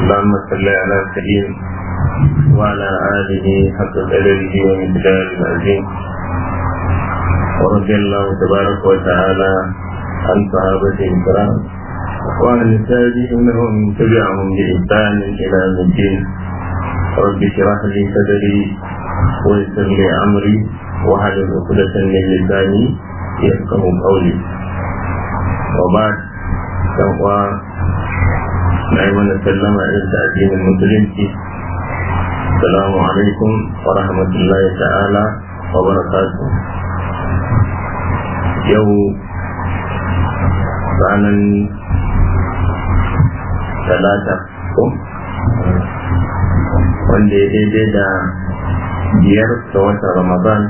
اللهم صل على سيدنا وعلى آله حق قدره ومقداره العظيم ورضي الله تبارك وتعالى عن صحابته الكرام وعن التابعين ومن تبعهم بإحسان إلى يوم الدين رب اشرح لي صدري ويسر لي أمري واحلل عقدة من لساني يفقه قولي وبعد تقوى نعم سلم على الدين المسلم السلام عليكم ورحمة الله تعالى وبركاته يوم ranar talata ko wanda ya daidai da biyar ga watan ramadan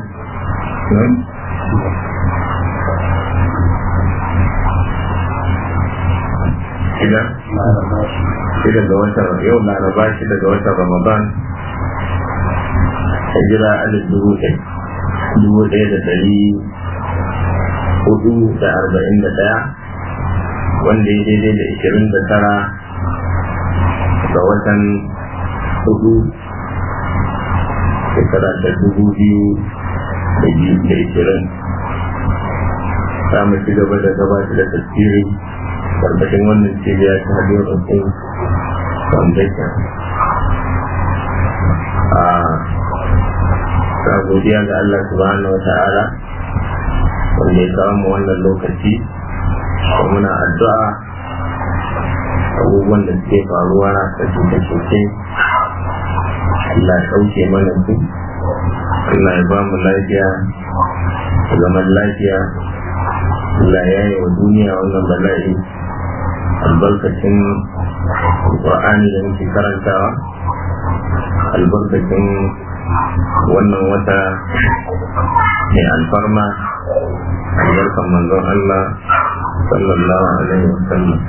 shida shida ga watan yau laraba shida ga watan ramadan hijira alif dubu dubu ɗaya da dari hudu da arba'in da ɗaya wanda ya daidai da ishirin da tara ga watan hudu shekara ta dubu biyu da biyu da ishirin samu ci gaba da gabatar da tasiri karkashin wannan cibiya ta hadiyar ɗaukin foundation a ta godiya ga Allah subhanahu wa ta'ala wanda ya kawo mu wannan lokaci muna addu'a abubuwan da suke faruwa da cuce-cuce Allah ya ɗauke mana su Allah ya ba mu lafiya zaman lafiya Allah ya yi wa duniya wannan bala'i albarkacin Qur'ani da muke karantawa albarkacin wannan wata mai alfarma albarkan manzon Allah sallallahu alaihi wasallam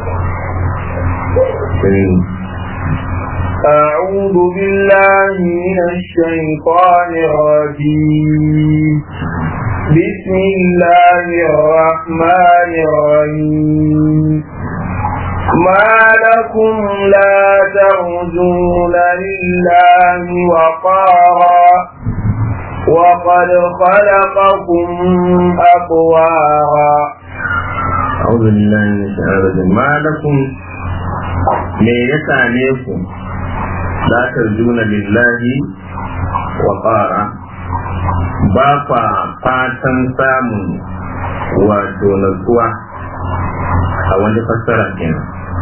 أعوذ بالله من الشيطان الرجيم بسم الله الرحمن الرحيم ما لكم لا ترجون لله وقارا وقد خلقكم أطوارا أعوذ بالله من الشيطان الرجيم ما لكم me ya same ku la tarjuna lillahi wa qara ba kwa fatan samun wato natsuwa a wani fassara kenan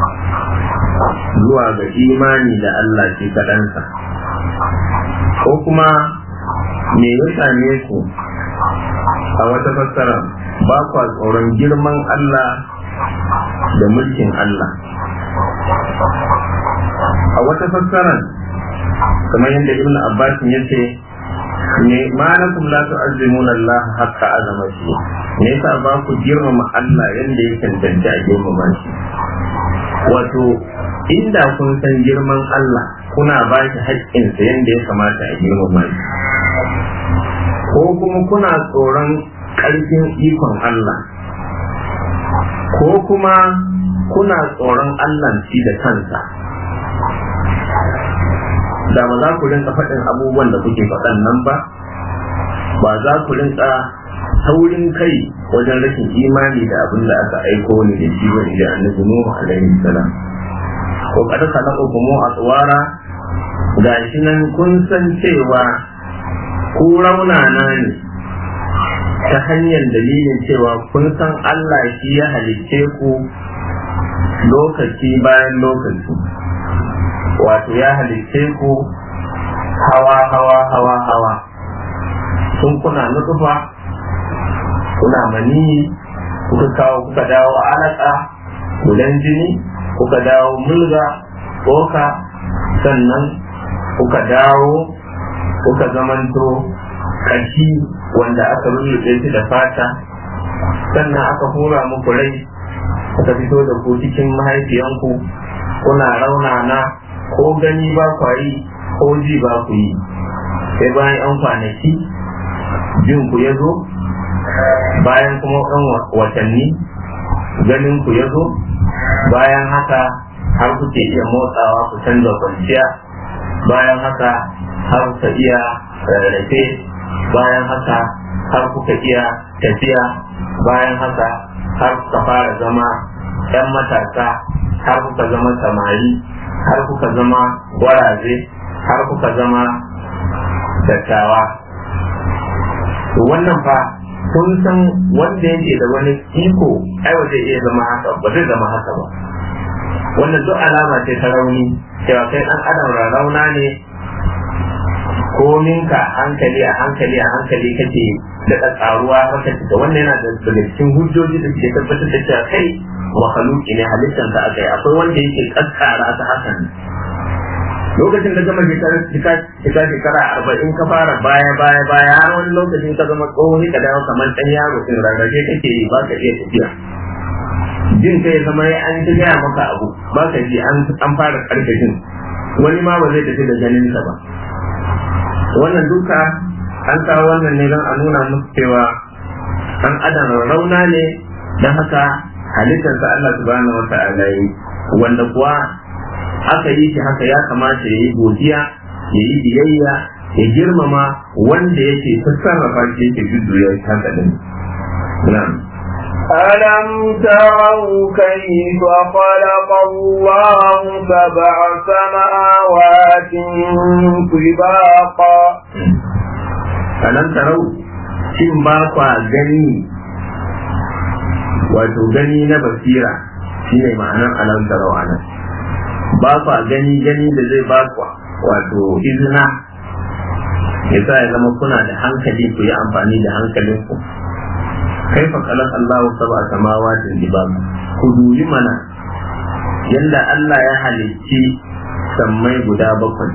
zuwa ga imani da Allah shi kaɗansa ko kuma me ya same ku a wata fassara ba kwa tsoron girman Allah da mulkin Allah a wata fassarar kamar yadda ibn abbas ya ce ne ma na kum la tu'azzimuna Allah haqqa azamati me yasa ba ku girmama Allah yanda ya tantance a girmama shi wato inda kun san girman Allah kuna ba shi haƙƙinsa yanda ya kamata a girmama shi ko kuma kuna tsoron ƙarfin ikon Allah ko kuma kuna tsoron Allah shi da kansa da ba za ku rinka faɗin abubuwan da kuke faɗan nan ba ba za ku rinka taurin kai wajen rashin imani da abin da aka aiko ni da shi wani da annabi Nuhu alaihi salam ko kada ka lako kuma a tsawara gashi nan kun san cewa ku raunana ne ta hanyar dalilin cewa kun san Allah shi ya halicce ku lokaci bayan lokaci wato ya halicce ku hawa hawa hawa hawa sun kuna nutsufa kuna mani kuka kawo kuka dawo alaka gudan jini kuka dawo mulga tsoka sannan kuka dawo kuka zamanto kashi wanda aka rurrufe shi da fata sannan aka hura muku rai aka fito da ku cikin mahaifiyanku kuna raunana ko gani ba kwa yi ko ji ba ku yi sai bayan yan kwanaki jin ku ya zo bayan kuma yan watanni ganin ku ya zo bayan haka har kuke iya motsawa ku canza kwanciya bayan haka har kuka iya rarrafe bayan haka har kuka iya tafiya bayan haka har kuka fara zama 'yan matasa har kuka zama samari har kuka zama gwaraze har kuka zama dattawa wannan fa kun san wanda yake da wani iko ai ba zai iya zama haka ba zai zama haka ba wannan duk alama ce ta rauni cewa kai dan adam rauna ne kominka hankali a hankali a hankali kake daɗa ƙaruwa haka cika wannan yana da daga cikin hujjoji da ke tabbatar da cewa kai mahaluki ne halittar ka aka yi akwai wanda yake kaskara ta hakan lokacin da gama shekara shekara arba'in ka fara baya baya baya har wani lokacin ka zama tsohon ka dawo kamar ɗan yaro in rarrafe kake yi ba ka iya tafiya jin kai zama ya an ta gaya maka abu ba ka ji an fara karkashin wani ma ba zai tafi da ganinsa ba wannan duka an kawo wannan ne don a nuna musu cewa an adam rauna ne don haka halittarsa Allah subhanahu wa ta'ala yi wanda kuwa aka yi shi haka ya kamata ya yi godiya ya yi biyayya ya girmama wanda yake sarrafa shi yake jujjuya shi haka din na'am ألم تروا كيف خلق الله سبع سماوات طباقا ألم تروا shin ba kwa gani wato gani na basira shine ma'anar alam tarau anan ba kwa gani gani da zai ba kwa wato izina ya sa ya zama kuna da hankali ku yi amfani da hankalinku kai fa kalan Allahu saba samawatin dibab ku duyi mana yanda Allah ya halicci sammai guda bakwai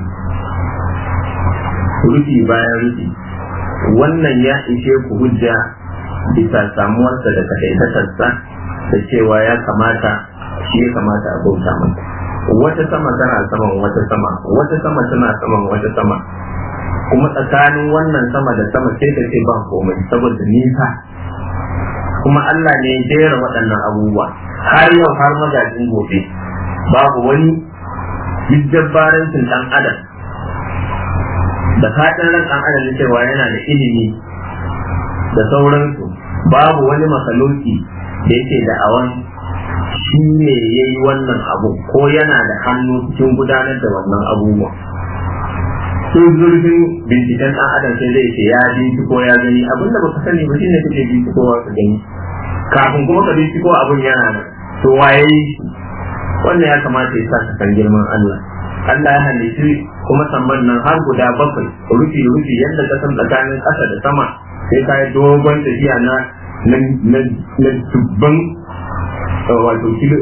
rufi bayan rufi wannan ya ishe ku hujja bisa samuwarsa da kaɗaitatarsa da cewa ya kamata shi ya kamata a bauta masa wata sama tana saman wata sama wata sama tana saman wata sama kuma tsakanin wannan sama da sama sai ka ce ba komai saboda nisa kuma Allah ne ya jera waɗannan abubuwa har yau har magajin gobe babu wani jabbarancin ɗan adam da fatan ran ɗan adam na cewa yana da ilimi da sauransu babu wani makaloki da yake da awan shi ne ya yi wannan abu ko yana da hannu cikin gudanar da wannan abubuwa sun zurfin binciken ɗan adam sai zai ce ya binciko ya gani abinda baka sani ba shine kake bincikowa ka gani kafin kuma ka binciko abin yana nan to waye shi wannan ya kamata ya sa ka san girman Allah Allah ya halitti kuma samman nan har guda bakwai rufi rufi yadda ka san tsakanin ƙasa da sama sai ka yi dogon tafiya na na dubban wato kilo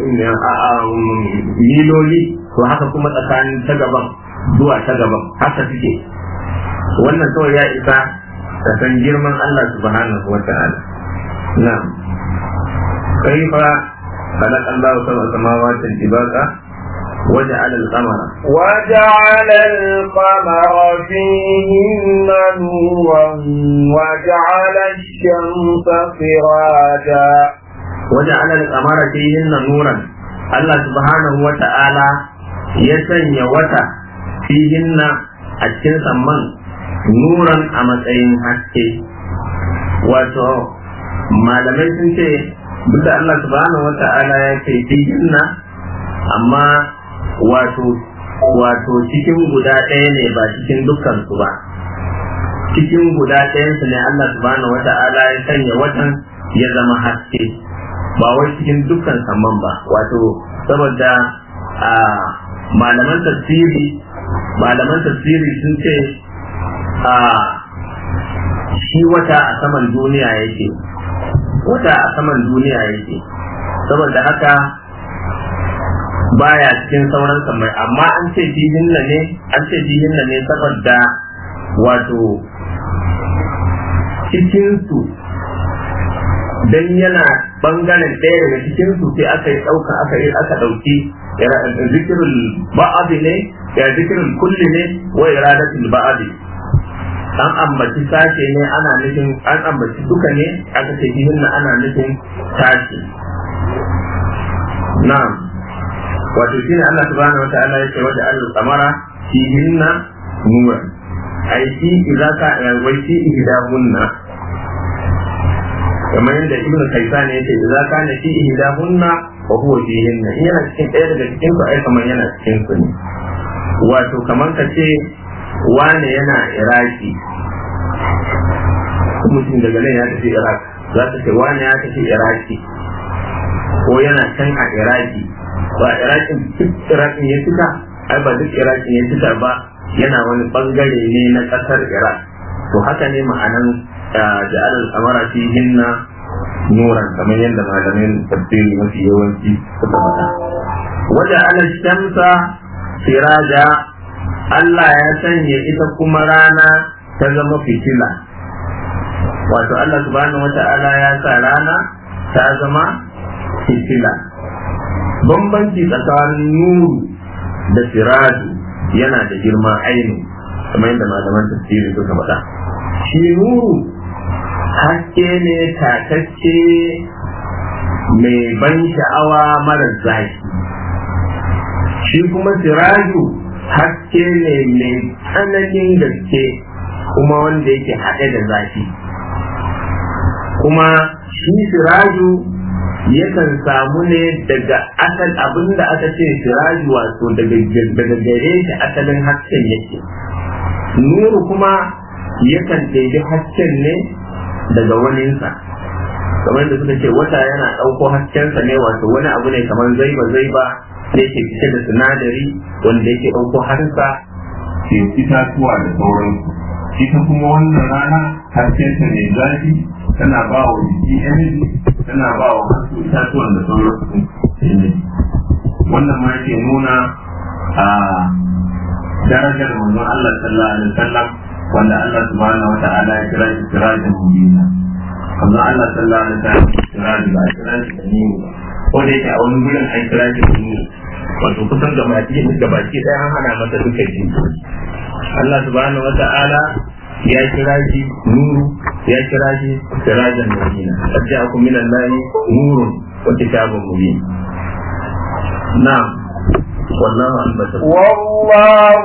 miloli to haka kuma tsakanin ta gaban zuwa ta gaban haka suke wannan kawai ya isa ka san girman Allah subhanahu wa ta'ala na'am kaifa خلق الله سبع سماوات طباقا وجعل القمر وجعل القمر فيهن نورا وجعل الشمس سراجا وجعل القمر فيهن نورا الله سبحانه وتعالى يسني وتا فيهن أتكن سمان نورا أمتين حتى wato malamai sun ce duk da Allah subhanahu wa ta'ala ya ce fihinna amma wato wato cikin guda ɗaya ne ba cikin dukkan su ba cikin guda ɗayan su ne Allah subhanahu wa ta'ala ya sanya watan ya zama haske ba wai cikin dukkan samman ba wato saboda a malaman tafsiri malaman tafsiri sun ce a shi wata a saman duniya yake wata a saman duniya yake saboda haka baya cikin sauran samai amma an ce jihinna ne an ce jihinna ne saboda wato cikinsu dan yana bangaren ɗaya daga cikinsu sai aka yi ɗauka aka yi aka ɗauki zikirul ba'abi ne ya zikirul kulli ne wa iradatul ba'abi an ambaci sashe ne ana nufin an ambaci duka ne aka ce hinna ana nufin sashe na'am wato shine Allah subhanahu wataala yake wajen al-qamara fihinna nuran ai shi idza ka wai shi ihdahunna kamar yadda ibnu kaisan yake idza kana fi ihdahunna wa huwa fihinna in yana cikin ɗaya daga cikin su ai kamar yana cikin su ne wato kamar ka ce wane yana iraki mutum daga nan ya tafi iraq za ta ce wane ya tafi iraki ko yana can a iraki ba irakin duk irakin ya fita ai ba duk irakin ya fita ba yana wani bangare ne na kasar iraq to haka ne ma'anan ja'al al-amara fi hinna nuran kamar yadda malamin tafsiri mafi yawanci suka faɗa wajen ala shamsa siraja Allah ya sanya ita kuma rana ta zama fitila wato Allah subhanahu wata'ala ya sa rana ta zama fitila bambanci tsakanin nuru da siraju yana da girma aini kamar yadda malaman tafsiri suka faɗa shi nuru haske ne tatacce mai ban sha'awa mara zaki shi kuma siraju haske ne mai tsananin gaske kuma wanda yake haɗe da zafi kuma shi siraju yakan samu ne daga asal abin da aka ce siraju wato daga gare shi asalin hasken yake nuru kuma yakan ɗaiɗi hasken ne daga waninsa kamar da suka ce wata yana ɗauko haskensa ne wato wani abu ne kamar zaiba zaiba da yake fice da sinadari wanda yake ɗauko harsa ke itatuwa da sauransu ita kuma wannan rana haskenta mai zafi tana ba wa jiki energy tana ba wa wasu itatuwan da sauransu energy wannan ma yake nuna a darajar manzon Allah sallallahu alaihi wasallam wanda Allah subhanahu wata'ala ya kira shi sirajin mubina manzon Allah sallallahu alaihi wasallam sirajin ba sirajin da ni ko da yake a wani gurin an kira shi da ni wato kusan ga baki ga baki ɗaya an hana masa duka ji Allah subhanahu wata'ala ya kira shi nuru ya kira shi sirajan mubina qad ja'akum min allahi nurun wa kitabun mubin na'am والله أنبتكم والله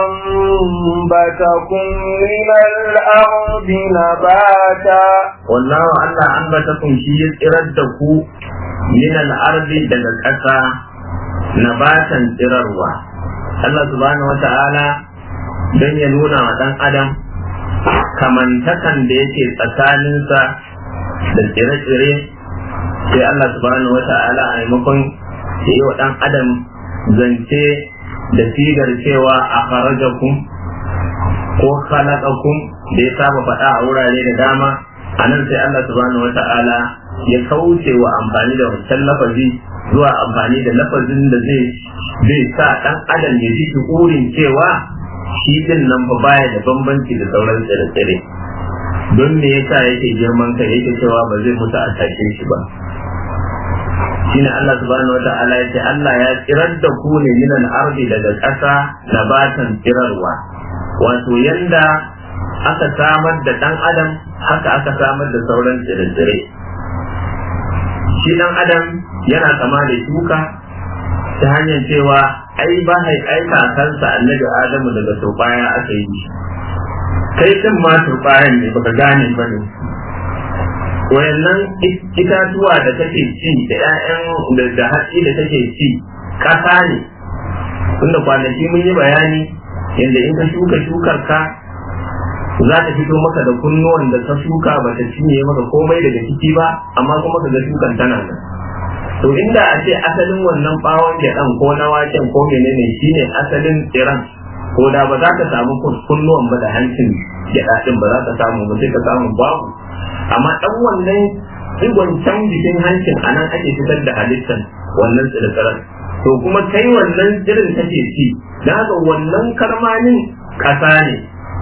أنبتكم من الأرض نباتا والله ألا أنبتكم شيء إردكم من الأرض دلالة نباتا ترروا Allah subhanahu wa ta'ala don ya nuna wa ɗan adam kamantakan da yake tsakaninsa da tsire-tsire sai Allah subhanahu wa ta'ala a maimakon ya yi wa ɗan adam zance da sigar cewa a farajakun ko khalaqakum da ya saba faɗa a wurare da dama a nan sai Allah subhanahu wa ta'ala ya kauce wa amfani da wancan lafazi zuwa amfani da lafazin da zai zai sa ɗan adam ya ji shukurin cewa shi din nan fa baya da bambanci da sauran tsire-tsire don me yasa yake girman kai yake cewa ba zai mutu a tashe shi ba shine Allah subhanahu wata'ala ya ce Allah ya tsirar da ku ne min al-ardi daga ƙasa nabatan tsirarwa wato yanda aka samar da dan adam haka aka samar da sauran tsire-tsire shi dan adam yana kama da shuka ta hanyar cewa ai ba hai ai kakansa annabi adamu daga turbaya aka yi kai din ma turbayan ne baka gane ba ne wayannan itatuwa da take ci da ƴaƴan da hatsi da take ci ƙasa ne tunda kwanaki mun yi bayani yadda in ka shuka shukar ka za ta fito maka da kunnuwan da ka shuka ba ta cinye maka komai daga ciki ba amma kuma ka ga shukan tana nan to inda a ce asalin wannan bawon gyaɗan ko na waken ko menene shine asalin tsiran ko da ba za ka samu kunnuwan ba da hancin gyaɗa ɗin ba za ka samu ba sai ka samu babu amma ɗan wannan digon can jikin hancin a nan ake fitar da halittar wannan tsirtsiran to kuma kai wannan tsirin kake ci da haka wannan karmanin ƙasa ne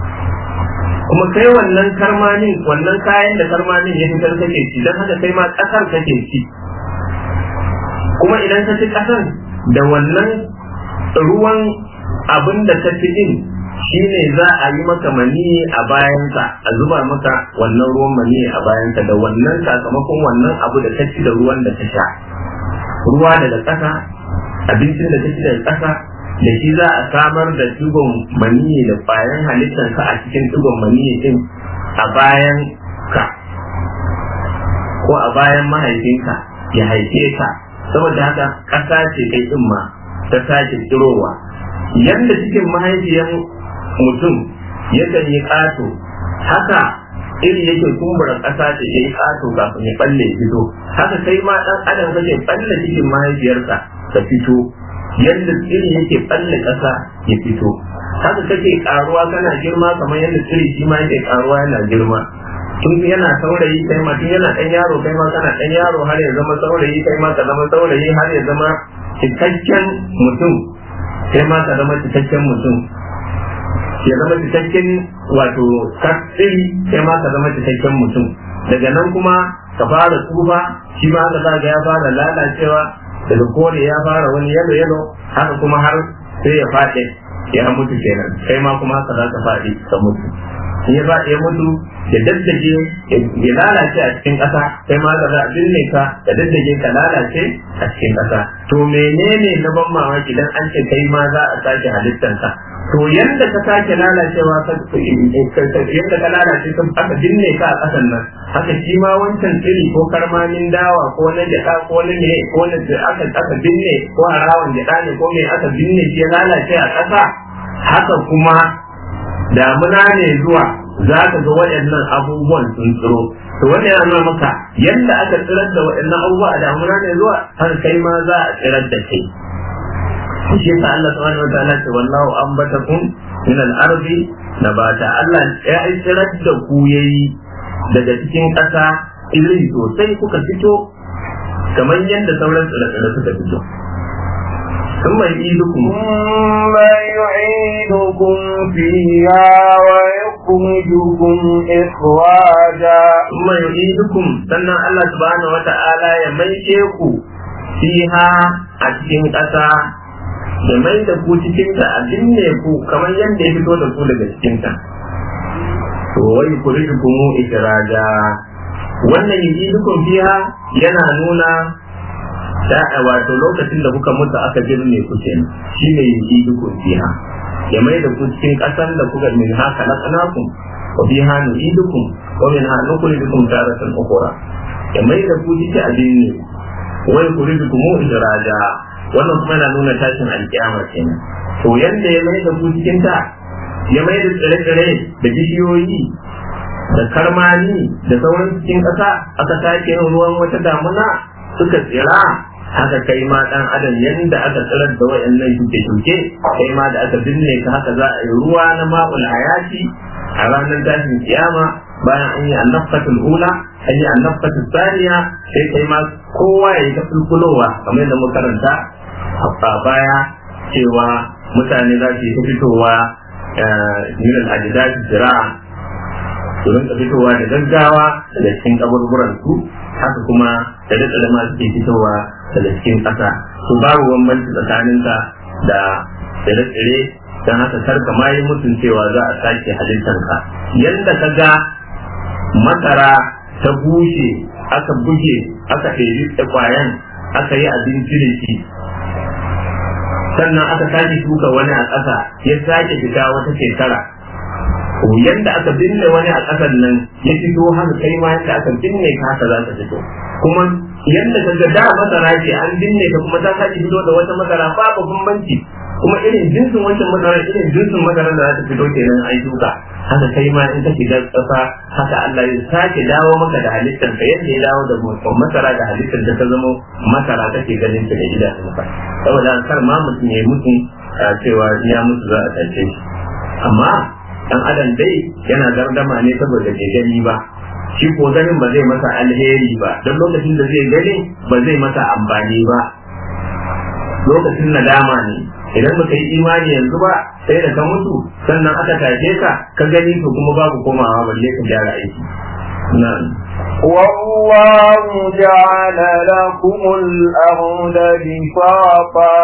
kuma kai wannan karmanin wannan kayan da karmanin ya fitar kake ci don haka kai ma ƙasar kake ci kuma idan ka ci ƙasan da wannan ruwan abin da ka ci din shi ne za a yi maka mani a bayansa a zuba maka wannan ruwan mani a bayansa da wannan sakamakon wannan abu da ka ci da ruwan da ka sha ruwa daga ƙasa abincin da kake daga ƙasa da shi za a samar da digon maniyi da bayan halittarka a cikin digon maniyi din a bayan ka ko a bayan mahaifinka ya haife ka saboda haka ƙasa ce kai din ma ta sake tsirowa yadda cikin mahaifiyar mutum yakan yi ƙato haka iri yake kumbura ƙasa ce ya yi ƙato kafin ya balle fito haka kai ma ɗan adam kake balle cikin mahaifiyarsa ka fito yadda iri yake balle ƙasa ya fito haka kake ƙaruwa kana girma kamar yadda tsiri shi ma yake ƙaruwa yana girma tun yana saurayi kai ma tun yana ɗan yaro kai ma kana ɗan yaro har ya zama saurayi kai ma ka zama saurayi har ya zama cikakken mutum kai ma ka zama cikakken mutum ya zama cikakken wato tsiri kai ma ka zama cikakken mutum daga nan kuma ka fara tsufa shi ma haka zaga ya fara lalacewa daga kore ya fara wani yalo yalo haka kuma har sai ya faɗi ya mutu kenan kai ma kuma haka za ka faɗi ka mutu in ya faɗi ya mutu ya daddage ya lalace a cikin ƙasa kai ma ka za a binne ka da daddage ka lalace a cikin ƙasa to menene na ban mamaki dan an ce kai ma za a sake halittanka to yadda ka sake lalacewa yadda ka lalace ka aka binne ka a ƙasan nan haka shi ma wancan tsiri ko karmamin dawa ko na gyaɗa ko na ne ko na aka aka binne ko harawan gyaɗa ne ko me aka binne shi ya lalace a ƙasa haka kuma damuna ne zuwa za ka ga waɗannan abubuwan sun tsiro to wani yana nuna maka yadda aka tsirar da waɗannan abubuwa a damuna ne zuwa haka kai ma za a tsirar da kai shi yasa Allah subhanahu wataala ce wallahu ambatakum min al-ardi nabata Allah ya tsirar da ku yayi daga cikin ƙasa iri sosai kuka fito kamar yadda sauran tsire-tsire suka fito ثم يعيدكم ثم يعيدكم فيها ويخرجكم إخراجا ثم يعيدكم سنة الله سبحانه وتعالى يميشيكم فيها أتكين ƙasa. da mai da ku cikinta a binne ku kamar yadda ya fito da ku daga cikinta to wai ku mu ikiraja wannan yi dukun biya yana nuna da wato lokacin da kuka mutu aka birne ku kenan shine yi dukun biya ya mai da ku cikin kasan da kuka min haka na kanakum wa biha nu'idukum wa min ha nukhrijukum taratan ukhra ya mai da ku cikin abin ne wai ku mu ikiraja wannan kuma yana nuna tashin alkiyama kenan to yanda ya mai da ku cikin ta ya mai da tsire-tsire da bishiyoyi da karmani da sauran cikin ƙasa aka sake yin ruwan wata damuna suka tsira haka kai ma dan adam yanda aka tsirar da wayannan shuke-shuke kai ma da aka binne ka haka za a yi ruwa na ma'ul hayati a ranar tashin kiyama bayan an yi annafatul ula an yi annafatul saniya sai kai ma kowa ya yi ta fulfulowa kamar yadda muka karanta a baya cewa mutane za su yi ta fitowa min al-ajdad zira'a su rinka fitowa da gaggawa daga cikin kaburburan su haka kuma da da da masu ke fitowa daga cikin ƙasa su babu bambanci tsakaninka da tsire-tsire don haka karka ma yi mutum cewa za a sake halittanka yadda ka ga masara ta bushe aka buge aka ɗebi kwayan aka yi abinci da shi sannan aka sake shuka wani a ƙasa ya sake fita wata shekara yadda aka binne wani a ƙasan nan ya fito haka kai ma yadda aka binne ka haka za ta fito kuma yadda ka ga da masara ce an binne ta kuma ta sake fito da wata masara babu bambanci kuma irin jinsin wancan masara irin jinsin masara da za ta fito kenan an shuka haka kai ma in ka shiga ƙasa haka Allah ya sake dawo maka da halittar ka yadda ya dawo da masara da halittar da ta zama masara kake ganin ta da idanunka saboda kar ma mutum ya mutu cewa ya mutu za a tace shi amma dan adam dai yana gardama ne saboda bai gani ba shi ko ganin ba zai masa alheri ba don lokacin da zai gani ba zai masa amfani ba lokacin nadama ne idan baka yi imani yanzu ba sai da ka mutu sannan aka tashe ka ka gani to kuma babu komawa balle ka gyara aiki na'am والله جعل لكم الأرض بساطا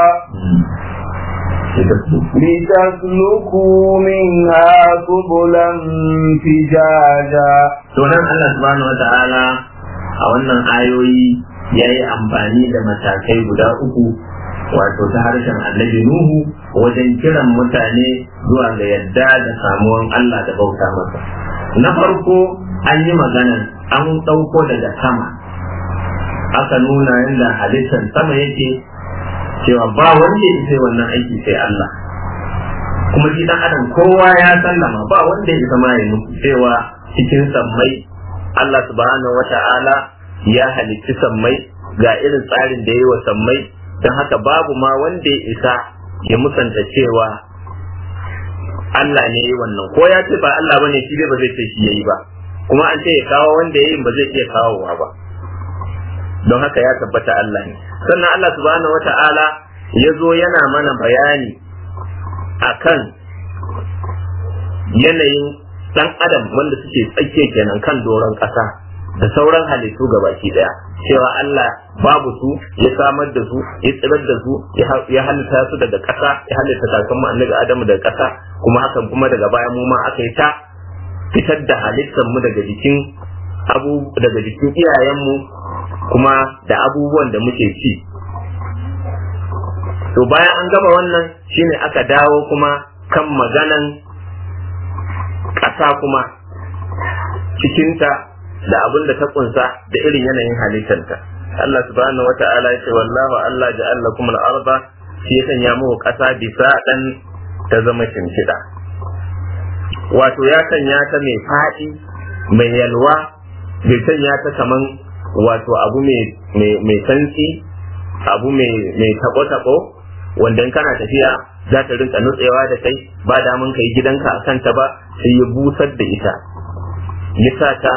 لتسلكوا منها سبلا فجاجا sunan Allah subhanahu wa ta'ala a wannan ayoyi ya yi amfani da matakai guda uku wato ta harshen annabi nuhu wajen kiran mutane zuwa ga yadda da samuwan Allah da bauta masa na farko an yi magana an ɗauko daga sama aka nuna yadda halittar sama yake cewa ba wanda ya sai wannan aiki sai Allah kuma shi dan adam kowa ya sallama ba wanda ya zama ya nufi cewa cikin sammai Allah subhanahu wata'ala ya halitti sammai ga irin tsarin da ya yi wa sammai don haka babu ma wanda ya isa ya musanta cewa Allah ne ya yi wannan ko ya ce ba Allah bane shi ba zai ce shi ya yi ba kuma an ce ya kawo wanda ya yi ba zai iya kawowa ba don haka ya tabbata Allah ne sannan Allah subhanahu wata'ala ya zo yana mana bayani akan yanayin dan adam wanda suke tsakiya kenan kan doron ƙasa da sauran halittu gabaki daya cewa Allah babu su ya samar da su ya tsirar da su ya halitta su daga ƙasa ya halitta kakanmu annabi Adamu daga ƙasa kuma hakan kuma daga baya mu ma aka yi ta fitar da halittar mu daga jikin abu daga jikin iyayenmu kuma da abubuwan da muke ci to bayan an gama wannan shine aka dawo kuma kan maganan ƙasa kuma cikinta da abin da ta kunsa da irin yanayin halittanta Allah subhanahu wa ta'ala ya ce wallahu Allah ja'al lakum al-arda shi ya sanya muku ƙasa bisa dan ta zama shimfiɗa wato ya sanya ta mai faɗi mai yalwa bai sanya ta kaman wato abu mai santsi abu mai taɓo-taɓo wanda in kana tafiya za ta rinka nutsewa da kai ba damun ka yi gidanka a kanta ba sai ya busar da ita ya sa ta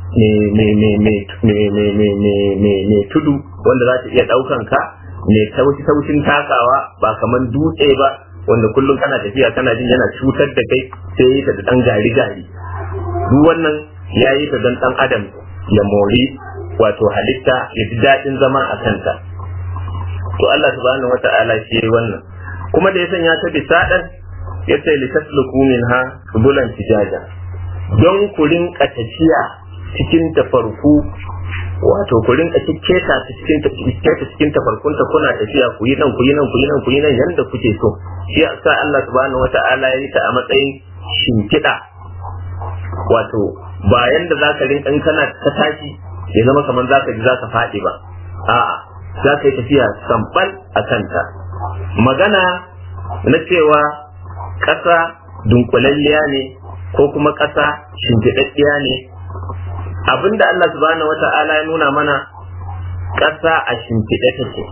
mai tudu wanda za ta iya ɗaukan ka mai taushi taushin takawa ba kamar dutse ba wanda kullum kana tafiya kana jin yana cutar da kai sai ya yi ta da ɗan gari gari duk wannan ya yi ta don ɗan adam ya mori wato halitta ya ji daɗin zama a kanta to Allah subhanahu wata'ala shi yayi wannan kuma da ya sanya ta bisa dan ya ce li tasluku minha subulan fijaja don ku rinka tafiya cikin tafarku wato ku rinka keta cikin keta cikin tafarkun ta kuna tafiya ku yi nan ku yi nan ku yi nan ku yi nan yanda kuke so shi yasa Allah subhanahu wata'ala ya yi ta a matsayin shimfiɗa wato ba yanda zaka rinka in kana ta tashi ya zama kamar zaka ji zaka faɗi ba a'a za ka yi tafiya samfal a kanta magana na cewa ƙasa dunkulalliya ne ko kuma ƙasa shimfiɗaɗɗiya ne abinda Allah subhanahu wa ta'ala ya nuna mana ƙasa a shimfiɗe take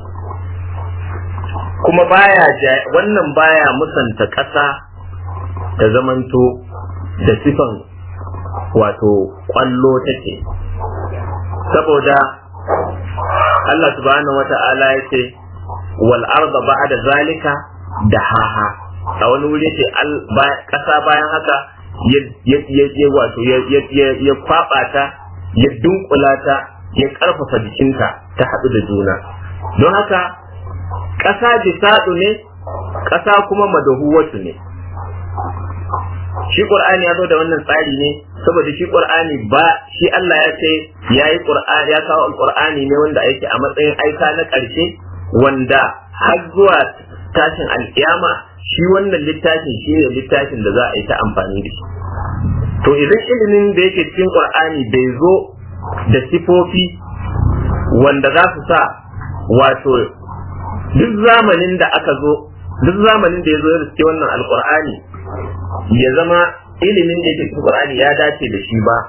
kuma baya wannan baya musanta ƙasa ta zamanto da sifan wato ƙwallo take saboda Allah subhanahu wa ta'ala ya ce wal arda ba'da zalika da haha a wani wuri ce kasa bayan haka ya wato ya kwaba ta ya dunkula ta ya karfafa jikinta ta haɗu da juna don haka ƙasa jisaɗu ne ƙasa kuma madahuwatu ne shi qur'ani ya zo da wannan tsari ne saboda shi qur'ani ba shi Allah ya ce yayi qur'ani ya kawo alqur'ani ne wanda yake a matsayin aika na ƙarshe wanda har zuwa tashin alkiyama shi wannan littafin shi ne littafin da za a yi ta amfani da shi to idan ilimin da yake cikin qur'ani bai zo da sifofi wanda za su sa wato duk zamanin da aka zo duk zamanin da ya zo ya riske wannan alqur'ani ya zama ilimin da yake cikin Qur'ani ya dace da shi ba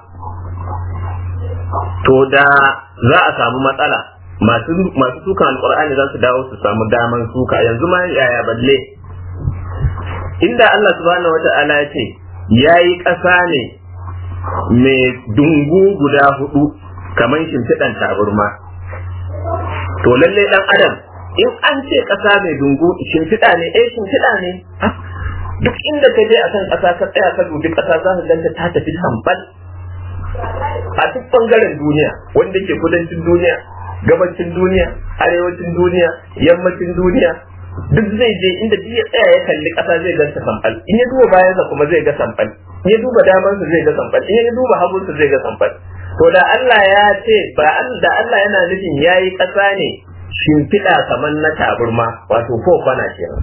to da za a samu matsala masu masu sukan alqur'ani za su dawo su samu daman suka yanzu ma yaya balle inda Allah subhanahu wata'ala ya ce yayi ƙasa ne mai dungu guda hudu kamar shimfiɗan taburma to lalle dan adam in an ce ƙasa mai dungu shimfiɗa ne eh shimfiɗa ne duk inda ka je a kan ƙasa ka tsaya ka dubi ƙasa za ka ganta ta tafi tambal a duk bangaren duniya wanda ke kudancin duniya gabacin duniya arewacin duniya yammacin duniya duk zai je inda duk ya tsaya ya kalli ƙasa zai ganta sambal in ya duba bayansa kuma zai ga sambal in ya duba damansa zai ga sambal in ya duba hagunsa zai ga sambal to da Allah ya ce ba da Allah yana nufin yayi ƙasa ne shimfiɗa kamar na taburma wato ko kwana kenan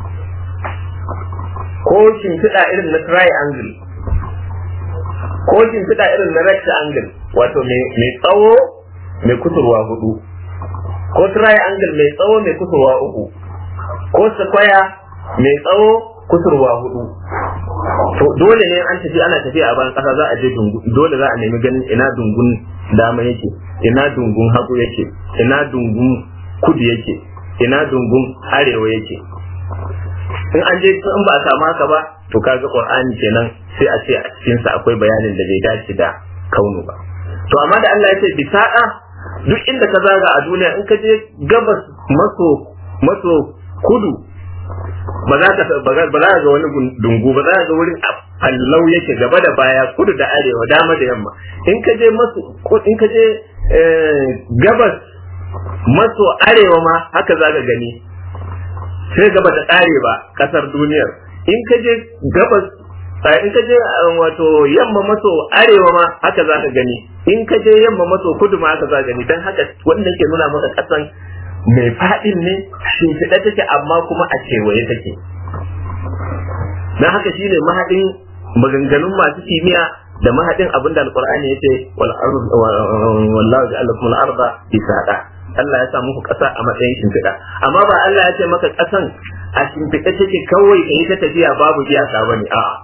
ko shimfiɗa irin na triangle ko shimfiɗa irin na rectangle wato mai tsawo mai kusurwa hudu ko triangle mai tsawo mai kusurwa uku ko square mai tsawo kusurwa hudu to dole ne an tafi ana tafiya a bayan kasa za a je dole za a nemi ganin ina dungun dama yake ina dungun hagu yake ina dungun kudu yake ina dungun arewa yake in an je in ba a samu haka ba to kaga qur'ani kenan sai a ce a cikin sa akwai bayanin da bai dace da kaunu ba to amma da Allah ya ce bisa'a duk inda ka zaga a duniya in ka je gabas maso maso kudu ba za ka ba za ga wani dungu ba za ga wurin allau yake gaba da baya kudu da arewa dama da yamma in ka je maso in ka je gabas maso arewa ma haka za ka gani sai gaba da kare ba kasar duniyar in ka je gabas in ka je wato yamma maso arewa ma haka za ka gani in ka je yamma maso kudu ma haka za ka gani dan haka wannan ke nuna maka kasan mai faɗin ne shimfiɗa take amma kuma a kewaye take dan haka shine mahadin maganganun masu kimiyya da mahadin abin da alqur'ani yace wal wallahu ja'ala lakum al-arda bisada Allah ya sa muku ƙasa a matsayin shimfiɗa amma ba Allah ya ce maka ƙasan a shimfiɗa take kawai ka yi ta tafiya babu iyaka bane a'a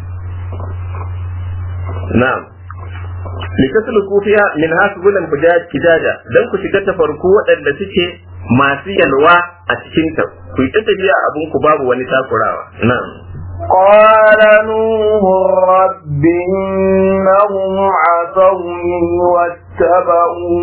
na'am litasluku fiha min hasbulan kijaja dan ku shiga ta farko waɗanda suke masu yalwa a cikin ta ku yi ta tafiya abin ku babu wani takurawa na'am قال نوح رب إنهم عصوني واتبعوا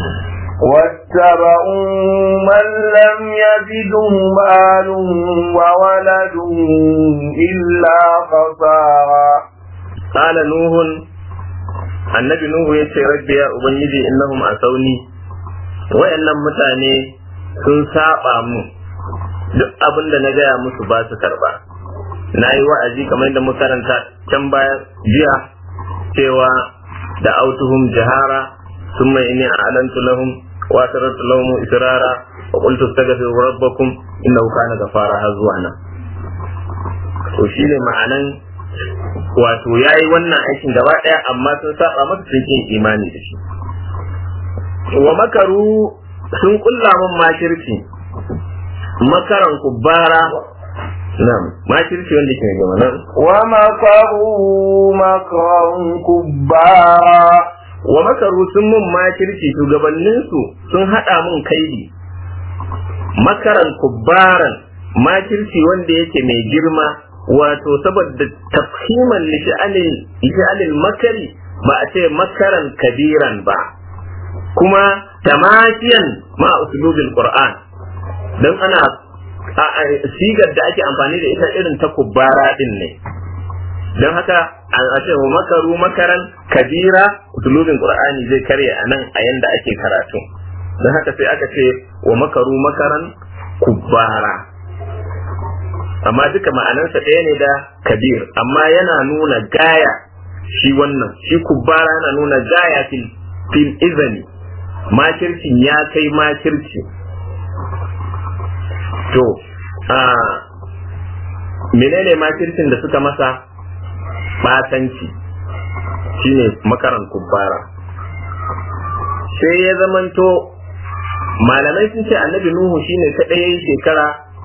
واتبعوا من لم يزده مال وولد إلا خسارا قال نوح annabi nuhu ya ce rabbi ya ubangiji innahum asawni wayannan mutane sun saba mu duk abin da na gaya musu ba su karba na yi wa'azi kamar yadda muka karanta can baya jiya cewa da autuhum jahara ثم إني أعلنت لهم وأسررت لهم إسرارا وقلت استغفروا ربكم إنه كان غفارا هزوانا to shi ne ma'anan wato ya yi wannan aikin gaba ɗaya amma sun saba masa sun yin imani da shi wa makaru sun kulla min makirci makaran kubbara na'am makirci wanda ke gaba nan wa makaru makaran kubbara wa makaru sun mun makirci shugabanninsu sun haɗa mun kaidi makaran kubbaran makirci wanda yake mai girma wato saboda tafhiman lisha'anil makari ba a ce makaran kabiran ba kuma tamashiyan ma usulubin qur'an don ana sigar da ake amfani da ita irin ta kubbara din ne don haka a ce wa makaru makaran kabira usulubin qur'ani zai karya a nan a yanda ake karatu don haka sai aka ce wa makaru makaran kubbara amma duka ma'anarsa ɗaya ne da kabir amma yana nuna gaya shi wannan shi kubbara yana nuna gaya fil fil izani makircin ya kai makirci to a menene makircin da suka masa batanci shine makaran kubbara sai ya zamanto malamai sun ce annabi nuhu shine kaɗai yayi shekara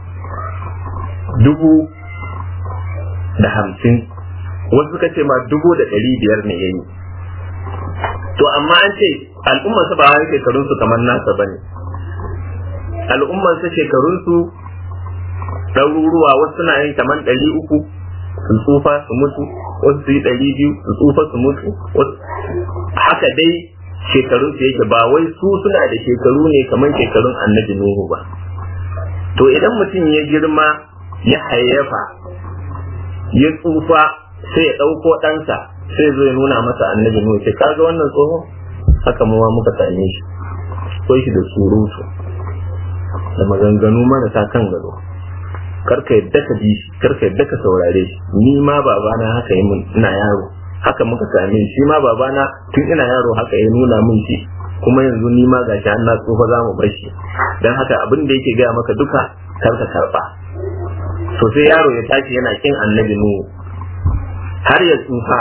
dubu da hamsin wasu suka ce ma dubu da ɗari biyar ne yayi to amma an ce al'ummarsa ba wani shekarunsu kamar nasa ba ne al'ummarsa shekarunsu ɗaruruwa wasu suna yin kamar ɗari uku su tsufa su mutu wasu su yi ɗari biyu su tsufa su mutu haka dai shekarunsu yake ba wai su suna da shekaru ne kamar shekarun annabi nuhu ba to idan mutum ya girma ya hayyafa ya tsufa sai ya ɗauko ɗansa sai zo ya nuna masa annabi nuhu ce kaga wannan tsoho haka mu ma muka same shi ko shi da surutu da maganganu marasa kan gado karka yadda ka bi shi karka yadda ka saurare shi ni ma babana haka yi mun ina yaro haka muka same shi ma babana tun ina yaro haka ya nuna min shi kuma yanzu ni ma gashi an na tsufa za mu bar shi dan haka abin da yake gaya maka duka kar ka karba to sai yaro ya tashi yana kin annabi nuhu har ya tsufa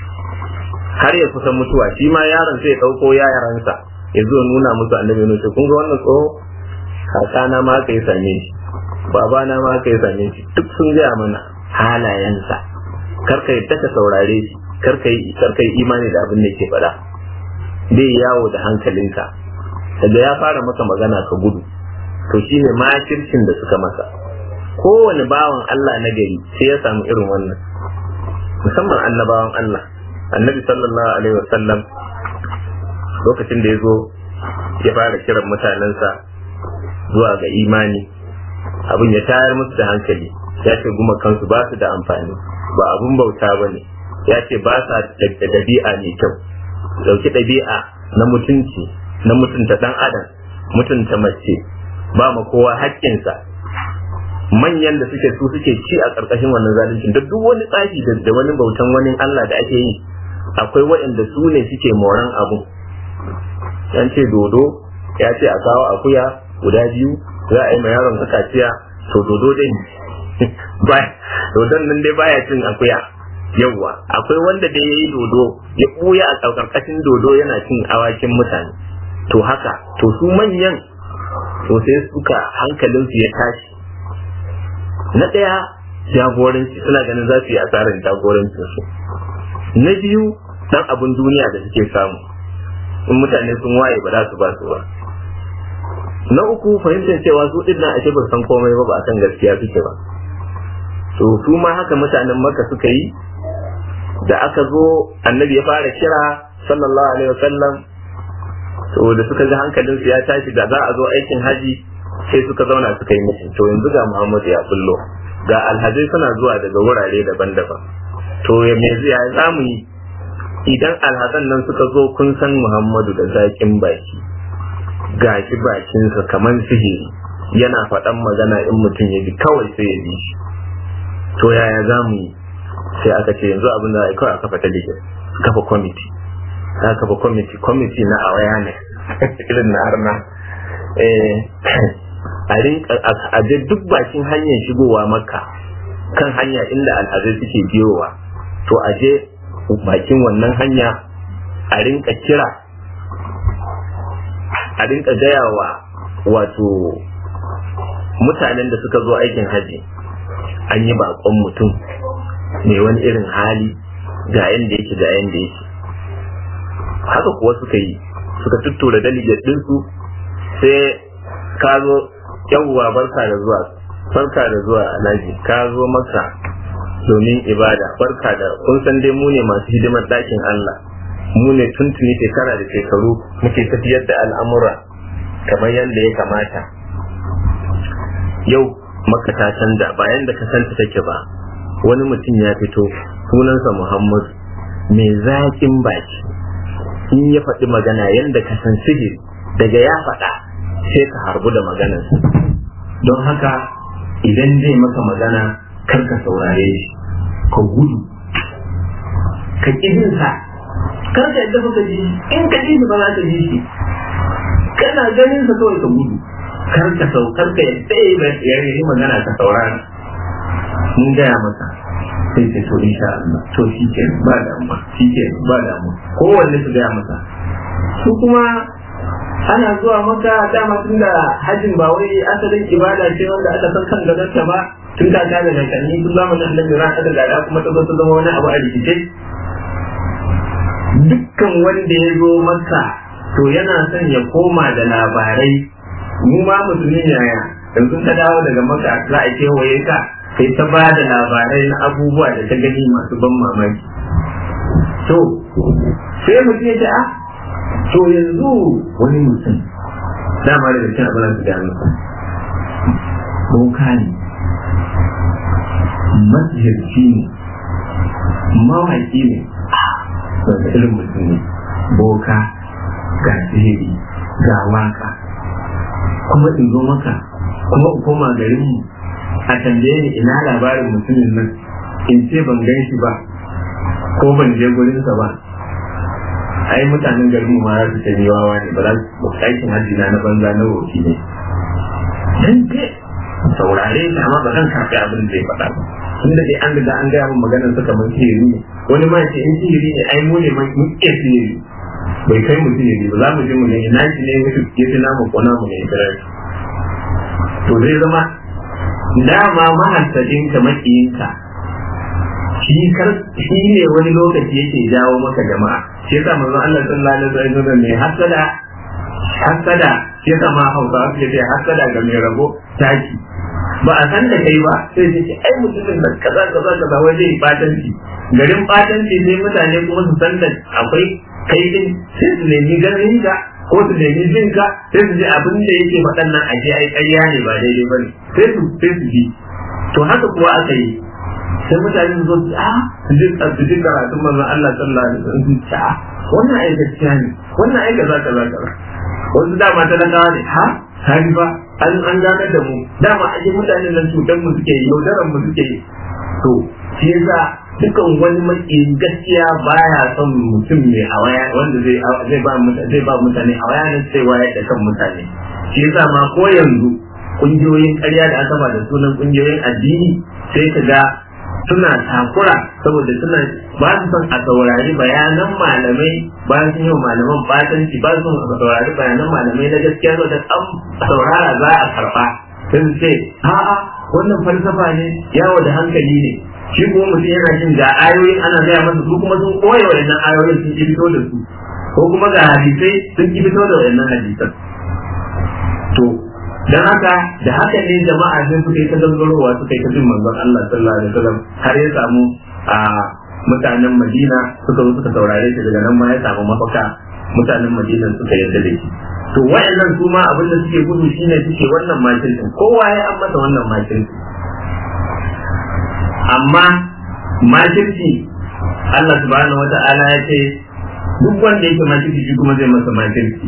har ya kusa mutuwa shi ma yaron sai ya dauko yaransa ya zo nuna musu annabi nuhu kun ga wannan tsoho kakana ma aka yi same shi babana ma aka yi same shi duk sun gaya mana halayensa karka yadda ka saurare shi karka yi karka yi imani da abin da ke faɗa zai yawo da hankalinka daga ya fara maka magana ka gudu to shine makircin da suka masa kowane bawan Allah na gari sai ya samu irin wannan musamman annabawan Allah annabi sallallahu alaihi wasallam lokacin da ya zo ya fara kiran mutanensa zuwa ga imani abin ya tayar musu da hankali ya ce guma kansu ba su da amfani ba abun bauta ba ne ya ce ba sa da ɗabi'a mai kyau dauki ɗabi'a na mutunci na mutunta ɗan adam mutunta mace ba ma kowa haƙƙinsa manyan da suke su suke ci a ƙarƙashin wannan zalunci da duk wani tsafi da wani bautan wani Allah da ake yi akwai waɗanda su ne suke moran abu yan ce dodo ya ce a kawo akuya guda biyu za a yi ma yaron ka kaciya to dodo dai ba dodon nan dai baya cin akuya yawwa akwai wanda da ya yi dodo ya ɓuya a ƙarƙashin dodo yana cin awakin mutane to haka to su manyan to sai suka hankalinsu ya tashi na ɗaya jagoranci suna ganin za su yi asarar jagorancin su na biyu dan abin duniya da suke samu in mutane sun waye ba za su ba su ba na uku fahimtar cewa su ɗin nan ashe ba san komai ba ba a kan gaskiya suke ba to su ma haka mutanen maka suka yi da aka zo annabi ya fara kira sallallahu alaihi wasallam to da suka ga hankalin su ya tashi da za a zo aikin haji sai suka zauna suka yi musu to yanzu ga Muhammadu ya bullo ga alhazai suna zuwa daga wurare daban-daban to ya me ya za mu yi idan alhazan nan suka zo kun san Muhammadu da zakin baki gashi bakinsa kamar sihiri yana faɗan magana in mutum ya ji kawai sai ya ji shi to yaya za mu yi sai aka ce yanzu abin da a kawai a kafa talibin kafa kwamiti a kafa kwamiti kwamiti na awareness irin na harna a je duk bakin hanyar shigowa maka kan hanya inda alhazai suke biyowa to a je bakin wannan hanya a rinka kira a rinka gaya wa wato mutanen da suka zo aikin haji an yi bakon mutum mai wani irin hali ga yanda yake ga yanda yake haka kuwa suka yi suka tuttura delegate ɗinsu sai ka zo yawwa barka da zuwa barka da zuwa alhaji ka zo maka domin ibada barka da kun san dai mu ne masu hidimar ɗakin Allah mu ne tuntuni shekara da shekaru muke tafiyar da al'amura kamar yadda ya kamata yau maka ta canza bayan da ka santa take ba wani mutum ya fito sunansa Muhammadu mai zaƙin baki in ya faɗi magana yadda ka san sihiri daga ya faɗa sai ka harbu da maganarsa don haka idan zai maka magana kar ka saurare shi ka gudu ka ƙidinsa kar ka yadda ka ji in ka ji ba za ka ji shi kana ganin sa kawai ka gudu kar ka sau kar ka yadda ya yi magana ka saurara mun gaya masa sai ce to insha Allah to shi ke ba damuwa shi ke ba damuwa kowanne su gaya masa su kuma ana zuwa maka dama tun da hajjin ba wai asalin ibada ce wanda aka san kan gadonta ba tun da ta da kanni tun zamanin annabi ran aka gada kuma ta zo ta zama wani abu a rikice dukkan wanda ya zo maka to yana son ya koma da labarai mu ma musulmi yaya yanzu ka dawo daga maka za a kewaye ka kai ta ba da labarai na abubuwa da ta gani masu ban mamaki to sai mutum ya ce a to yanzu wani mutum dama daga cin abin da su gano boka ne masjirci ne mawaki ne wanda irin mutum ne boka ga sihiri ga waka kuma in zo maka kuma in koma garin mu a tambaye ni ina labarin mutumin nan in ce ban gan shi ba ko ban je gurinsa ba ai mutanen garin ma za su ce ni wawa ne ba za su aikin hajji na na banza na wofi ne dan ke saurare ta amma ba zan karɓi abin da ya faɗa ba tunda dai an riga an gaya min maganar sa kamar sihiri ne wani ma ce in sihiri ne ai mu ne mun iya sihiri bai kai mu sihiri ba za mu je mu ne ina shi ne mutu ya fi namu ko namu ne ya to zai zama dama mahassadin ka makiyinka shi kar shi ne wani lokaci yake jawo maka jama'a shi yasa manzon Allah sallallahu alaihi wasallam ne hasada hasada shi yasa ma Hausawa suke ce hasada ga mai rabo taki ba a san da kai ba sai su ce ai mutumin da kaza kaza kaza wai zai batanci garin batanci sai mutane kuma su san da akwai kai din sai su nemi ganin ka ko su nemi jin ka sai su ji abin da yake faɗan nan a ai ƙarya ne ba daidai bane sai su sai su ji to haka kuwa aka yi sai mutane su zo su a su ji su ji karatun manzon Allah sallallahu alaihi wasallam su ce a wannan ai gaskiya ne wannan ai kaza kaza kaza wasu dama talakawa ne ha hari ba an an ganar da mu dama ake mutane nan cutar mu suke yi yaudaran mu suke yi to shi yasa dukan wani makiyin gaskiya baya son mutum mai hawaya wanda zai zai ba mutane zai ba mutane hawaya ne sai wayar da kan mutane shi yasa ma ko yanzu kungiyoyin ƙarya da aka ba da sunan kungiyoyin addini sai ka ga suna takura saboda suna ba su son a saurari bayanan malamai ba su yi malaman batanci ba su son a saurari bayanan malamai na gaskiya da an saurara za a karba sun ce a'a wannan falsafa ne yawo da hankali ne shi kuma mutum yana jin ga ayoyin ana gaya masa su kuma sun koya waɗannan ayoyin sun ki fito da su ko kuma ga hadisai sun ki fito da waɗannan hadisan to dan haka da haka ne jama'a sai suka yi ta gangarowa suka yi ta bin manzon Allah sallallahu alaihi wasallam har ya samu a mutanen Madina suka zo suka saurare shi daga nan ma ya samu mafaka mutanen Madina suka yarda da shi to wayannan su ma abin da suke gudu shine suke wannan makircin kowa ya an masa wannan makircin amma makirci Allah subhanahu wata'ala ya ce duk wanda yake makirci shi kuma zai masa makirci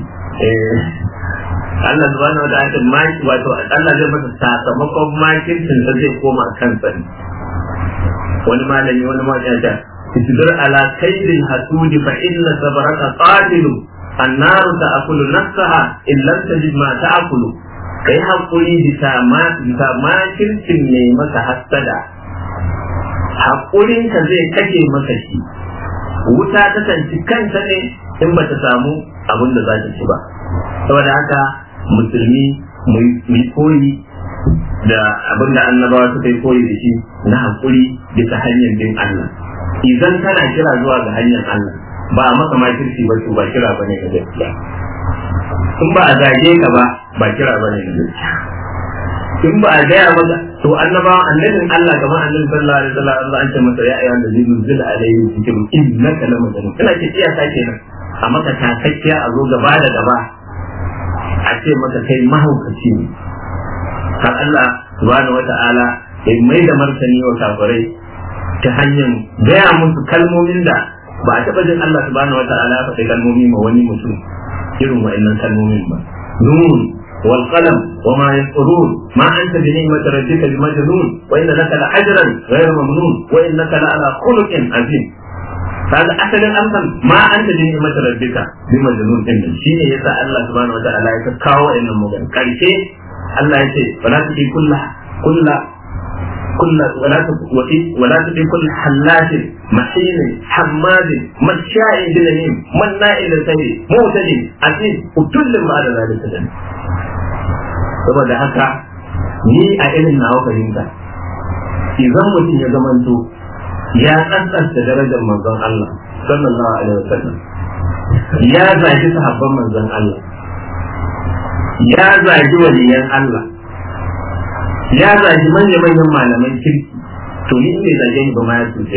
Allah subhanahu wa ta'ala maki wato Allah zai masa sakamakon makircin da zai koma kansa ne wani malami wani mawaki ya ce isbir ala kaidil hasudi fa inna sabraka qatilu annaru ta'kulu nafsaha in lam tajid ma ta'kulu kai hakuri bisa ma bisa makircin ne maka hasada hakurin ka zai kashe maka shi wuta ta tanci kanta ne in ba ta samu abin da za ta ci ba saboda haka musulmi mai koyi da abin da annabawa suka yi koyi da shi na haƙuri bisa hanyar bin Allah idan kana kira zuwa ga hanyar Allah ba a maka makirci ba to ba kira ba ne ga gaskiya in ba a zage ka ba ba kira ba ne ga gaskiya in ba a gaya maka to annabawa annabin Allah kamar annabi sallallahu alaihi wasallam Allah an ce masa ya ayyuhan da zai nuzila alaihi zikru innaka lamajnun kana ce iyaka kenan a maka takakkiya a zo gaba da gaba a ce maka kai mahaukaci ne har Allah subhanahu wata'ala ya mai da martani wa kafirai ta hanyar gaya musu kalmomin da ba a taɓa jin Allah subhanahu wata'ala ya faɗi kalmomi ma wani mutum irin wa'annan kalmomin ba nun wal qalam wa ma yasrun ma anta bi ni'mati rabbika bi majnun wa inna laka la ajran ghayra mamnun wa innaka la ala khuluqin azim kaga asalin amsan ma anta bi ni'mati rabbika bi majnun din shine yasa Allah subhanahu wataala ya kawo wannan magan karshe Allah ya ce wala tudi kullu kullu kullu wala tudi wala tudi kullu hallatin mahin hammadin masha'in binamin manna'il sabi mutadin aziz utullin ma da zalika dan saboda haka ni a irin nawa fahimta idan mutum ya zamanto ya tsantsanta darajar manzon Allah sallallahu alaihi wasallam ya zagi sahabban manzon Allah ya zagi waliyan Allah ya zagi manya manyan malaman kirki to ni bai zage ni ba ma ya cuce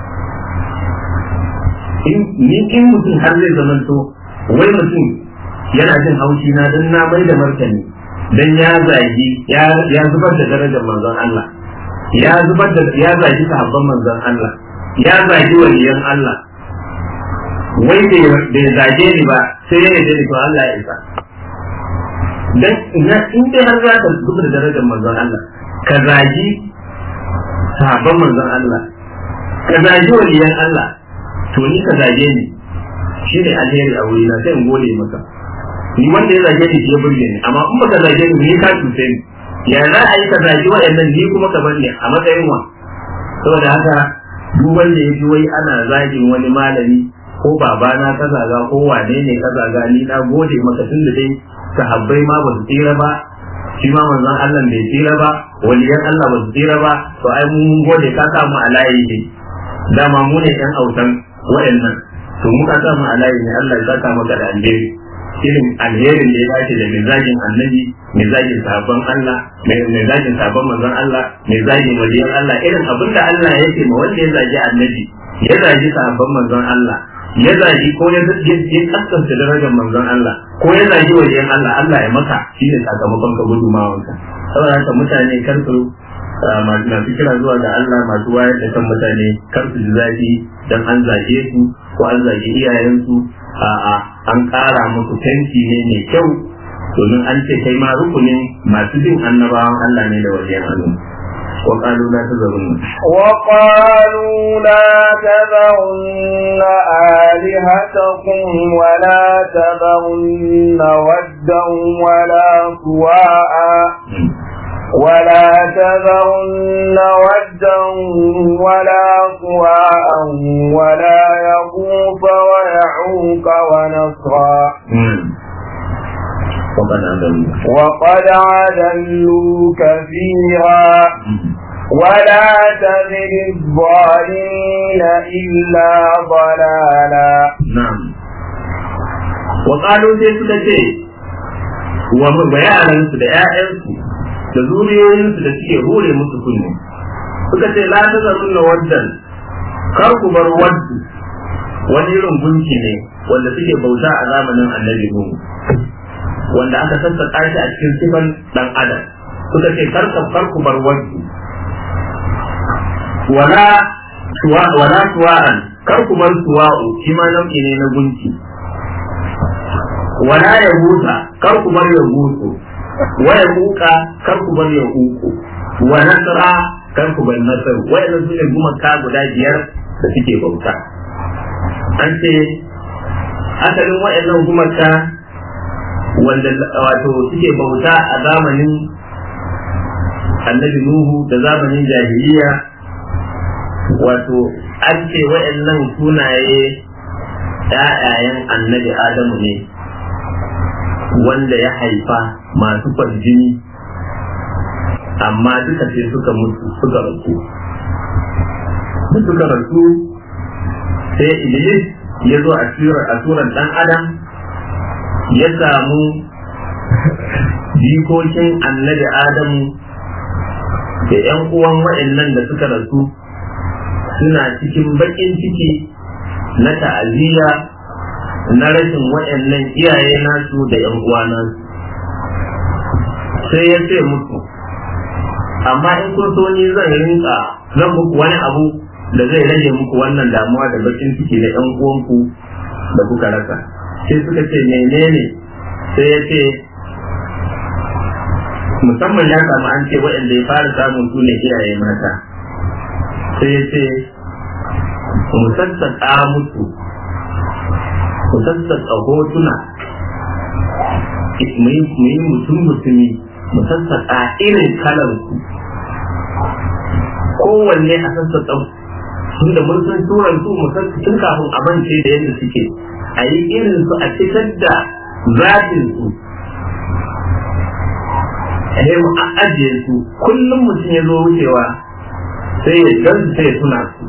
ni ni in mutum har zai zamanto wai mutum yana jin haushi na dan na mai da martani dan ya zagi ya zubar da darajar manzon Allah ya zubar da ya zagi sahabban manzon Allah ya zagi waliyan Allah wai bai zage ni ba sai ya yaje ni to Allah ya isa dan ina in dai har za ka zubar da darajar manzon Allah ka zagi sahabban manzon Allah ka zagi waliyan Allah to ni ka zage ni shi ne alheri a wuri na sai in gode maka ni wanda ya zage ni shi ya burge ni amma in baka zage ni ni ka cuce ni ya za a yi ka zagi waɗannan ni kuma ka bar ni a matsayin wa saboda haka duk wanda ya ji wai ana zagin wani malami ko babana ka zaga ko wane ne ka zaga ni na gode maka tun da dai sahabbai ma ba su tsira ba shi ma manzon Allah bai tsira ba waliyan Allah ba su tsira ba to ai mun gode ka samu a layi ne dama mu ne ɗan autan waɗannan to mu ka samu a layi ne Allah ya saka maka da alheri irin alherin da ya dace da mizajin annabi mizajin sabon Allah mizajin sabon manzon Allah mizajin waliyan Allah irin abin da Allah ya ce ma wanda ya zagi annabi ya zagi sabon manzon Allah ya zagi ko ya ya kaskanta darajar manzon Allah ko ya zagi waliyan Allah Allah ya maka shi ne sakamakon ka gudumawanka saboda haka mutane kar su masu kira zuwa ga Allah masu wayar da kan mutane kar su ji zafi dan an zage su ko an zage iyayensu a'a an ƙara musu tanki ne mai kyau domin an ce kai ma rukunin masu bin annabawan Allah ne da wajen Allah وقالوا لا تذرن وقالوا لا تذرن آلهتكم ولا تذرن ودا ولا سواعا ولا تذرن ودا ولا سواعا ولا يغوث ويعوق ونصرا وقد أضلوا وقد عدلوا كثيرا ولا تزد الظالمين إلا ضلالا نعم وقالوا sai suka ce wa bayaransu da ‘ya'yansu da zuriyoyinsu da suke hure musu kunne suka ce la ta zarun na waddan kar ku bar waddu wani irin gunki ne wanda suke bauta a zamanin annabi Nuhu wanda aka sassaka shi a cikin sifan dan adam suka ce kar ka kar ku bar waddu wala suwa wala suwa'an kar ku bar suwa'u shi ma nau'i ne na gunki wala ya huta kar ku bar ya hutu wa ya huka kar ku bar ya huku wa nasra kar ku bar nasar wayannan su ne gumaka guda biyar da suke bauta an ce asalin wayannan gumaka wanda wato suke bauta a zamanin annabi Nuhu da zamanin jahiliya wato an ce wayannan sunaye ‘ya'yayen annabi Adamu ne wanda ya haifa masu kwarjini amma duka sai suka mutu suka rasu da suka rasu sai Iblis ya zo a turan ɗan adam ya samu jikokin annabi Adamu da ‘yan uwan waɗannan da suka rasu suna cikin baƙin ciki na ta'aziyya na rashin waɗannan iyaye nasu da ‘yan uwa nasu sai ya ce musu amma in kun so ni zan rinka zan muku wani abu da zai rage muku wannan damuwa da bakin ciki na ‘yan uwanku da kuka rasa sai suka ce menene sai ya ce musamman ya samu an ce waɗanda ya fara samun su ne iyaye mata sai ya ce mu sassaƙa musu mu sassaƙa hotuna mu yi mutum mutumi mu sassaƙa irin kalar ku kowanne a sassaƙa tun da mun san turan su mu san tun kafin a mance da yadda suke a yi irin su a fitar da zafin su a mu a ajiye su kullum mutum ya zo wucewa sai ya gan sai ya tuna su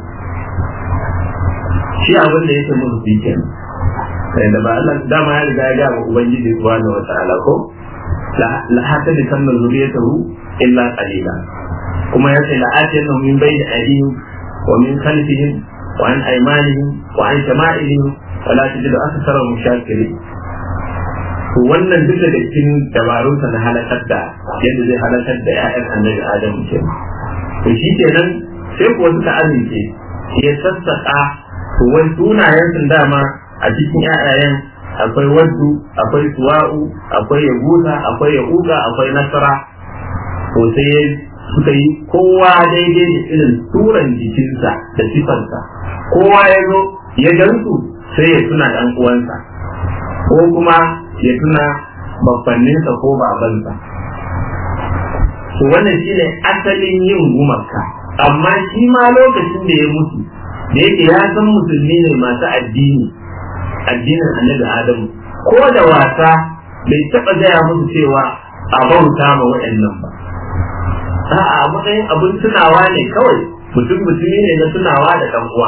shi abin da yake musu su kenan sai da ba Allah dama ya riga ya ga wa ubangiji subhanahu wa ta'ala ko la hata da kan zuriyatahu illa qalila kuma ya ce la atiyana min bayni aydihim wa min khalfihim wa an aymanihim wa an shama'ilihim wa la tajidu aktharahum shakirin to wannan duka da cikin dabarunsa na halakar da yadda zai halakar da 'ya'yan annabi adamu ke to shi kenan sai kuwa suka amince ya sassaƙa to wai sunayen sun dama a cikin 'ya'yayen akwai waddu akwai suwa'u akwai yahuda akwai yahuda akwai nasara to sai suka yi kowa daidai da irin turan jikinsa da sifarsa kowa ya zo ya gansu sai ya tuna ɗan uwansa ko kuma ya tuna babbanninsa ko babansa to wannan shine asalin yin gumaka amma shi ma lokacin da ya mutu da yake ya san musulmi ne masu addini addinin annabi adamu ko da wasa bai taɓa gaya musu cewa a bauta ma waɗannan ba a'a a matsayin abin tunawa ne kawai mutum mutumi ne na tunawa da ɗan uwa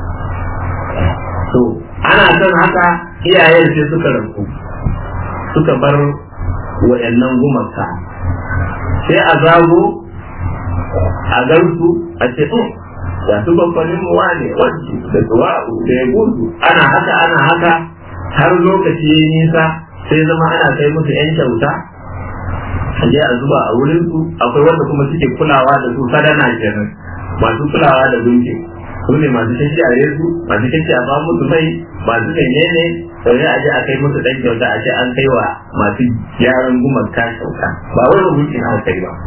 to ana son haka iyayen sai suka rabu suka bar waɗannan gumaka sai a zago a gansu a ce ga su babbanin mu wane wanci da tuwa'u da ya gudu ana haka ana haka har lokaci ya nisa sai zama ana kai musu yan kyauta a je a zuba a wurin su akwai wanda kuma suke kulawa da su sadana kenan masu kulawa da gunki su ne masu shashare su masu shashare a ba musu mai masu menene sai a je a kai musu dan kyauta a ce an kai wa masu gyaran gumaka kyauta ba wai gunkin aka kai ba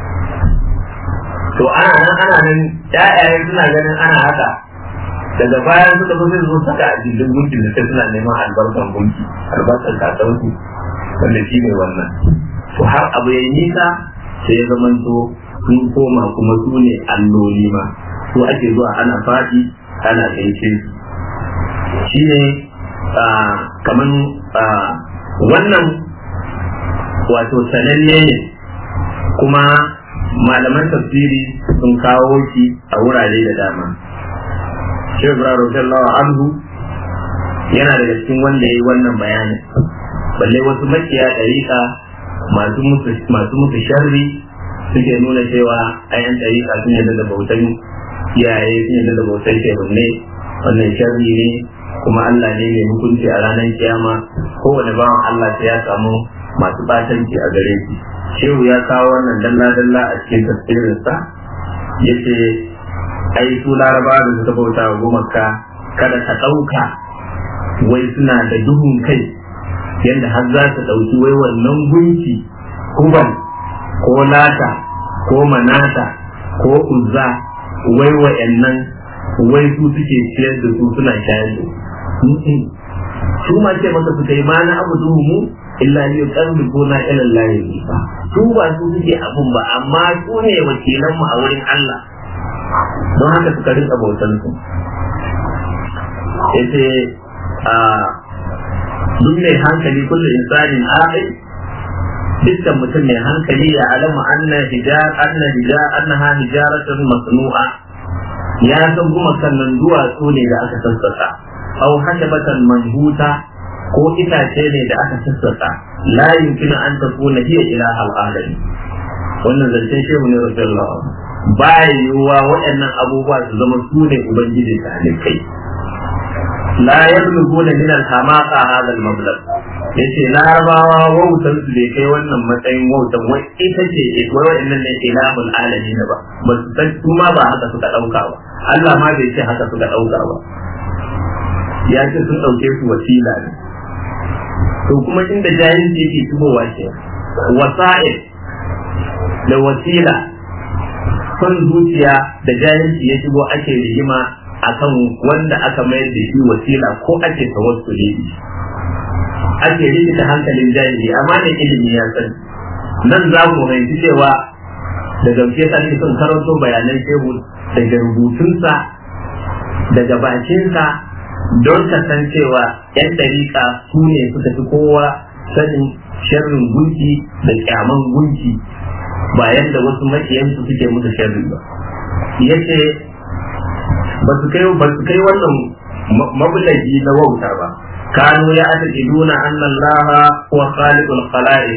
to ana nan ana nan ƴaƴaye suna ganin ana haka daga bayan suka zo sai zo saka a jirgin gunki da sai suna neman albarkan gunki albarkan kakansu wanda shi ne wannan to har abu ya nisa sai ya zamanto sun koma kuma su ne alloli ma su ake zuwa ana faɗi ana gaishe su shi ne kaman wannan wato sananne ne kuma malaman tafsiri sun kawo shi a wurare da dama shi ibrahim radiyallahu anhu yana daga cikin wanda ya yi wannan bayanin balle wasu makiya ɗariƙa masu musu sharri suke nuna cewa ayan ɗariƙa sun yadda da bautan iyaye sun yadda da bautan shehunne wannan sharri ne kuma Allah ne mai hukunci a ranar kiyama kowane bawan Allah sai ya samu masu batanci a gare shi shehu ya kawo wannan dalla-dalla a cikin tafsirinsa ya ce ai su laraba da suka bauta wa gumaka kada ka ɗauka wai suna da duhun kai yadda har za ta ɗauki wai wannan gunki kuban ko lata ko manata ko uzza wai wa'annan wai su suke ciyar da su suna shayar da su ma ce maka suka yi ma na abu mu illa li yuqarribuna ila Allah ba su ba su suke abun ba amma su ne wakilan mu a wurin Allah don haka suka rinka bautan su yace a duk mai hankali kullu insanin aqil dukkan mutum mai hankali ya alama anna hijar anna hijar annaha hijaratun masnu'a ya san kuma sannan duwatsu ne da aka sassaka au hashabatan manhuta ko itace ne da aka sassaka la yumkinu an takuna hiya ilahal alamin wannan zancen shehu ne radiyallahu ba yiwuwa waɗannan abubuwa su zama su ne ubangiji ta halittai la yabluguna min al-hamaqa hadha al-mablagh yace larabawa wautan su bai kai wannan matsayin wautan wai ita ce wai waɗannan ne ilahul alamin ba ba su san su ma ba haka suka ɗauka ba Allah ma bai ce haka suka ɗauka ba ya ce sun ɗauke su wasila ne to kuma inda jahilci yake shigowa ke wasa'il da wasila son zuciya da jahilci ya shigo ake rigima akan wanda aka mayar da shi wasila ko ake tawassuli ake rikita hankalin jahili amma da ilimi ya sani nan za mu fahimci cewa da gamshe sa ake son karanto bayanan shehu daga rubutunsa daga bakinsa don ka san cewa yan dariƙa su ne suka fi kowa sanin sharrin gunki da kyaman gunki ba yadda wasu makiyansu suke musu sharri ba yace ba su kai ba su kai wannan mabulaji na wauta ba kanu ya ataqiduna anna Allah huwa khaliqul khalaiq